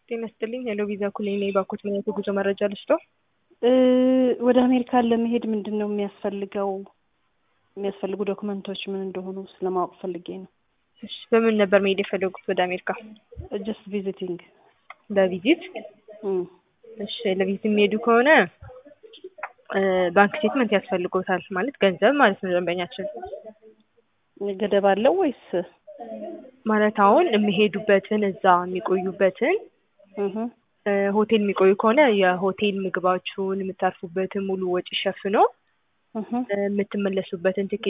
ጤና ይስጥልኝ። ሄሎ ቪዛ ኩሊን ነኝ። ባኮት ምን አይነት የጉዞ መረጃ ልስጦ? ወደ አሜሪካን ለመሄድ ምንድን ነው የሚያስፈልገው? የሚያስፈልጉ ዶክመንቶች ምን እንደሆኑ ስለማወቅ ፈልጌ ነው። እሺ፣ በምን ነበር መሄድ የፈለጉት ወደ አሜሪካ? ጀስት ቪዚቲንግ። በቪዚት? እሺ፣ ለቪዚት የሚሄዱ ከሆነ ባንክ ስቴትመንት ያስፈልጎታል። ማለት ገንዘብ ማለት ነው። ደንበኛችን ገደብ አለው ወይስ ማለት አሁን የሚሄዱበትን እዛ የሚቆዩበትን ሆቴል የሚቆዩ ከሆነ የሆቴል ምግባችሁን የምታርፉበትን ሙሉ ወጪ ሸፍኖ የምትመለሱበትን ትኬት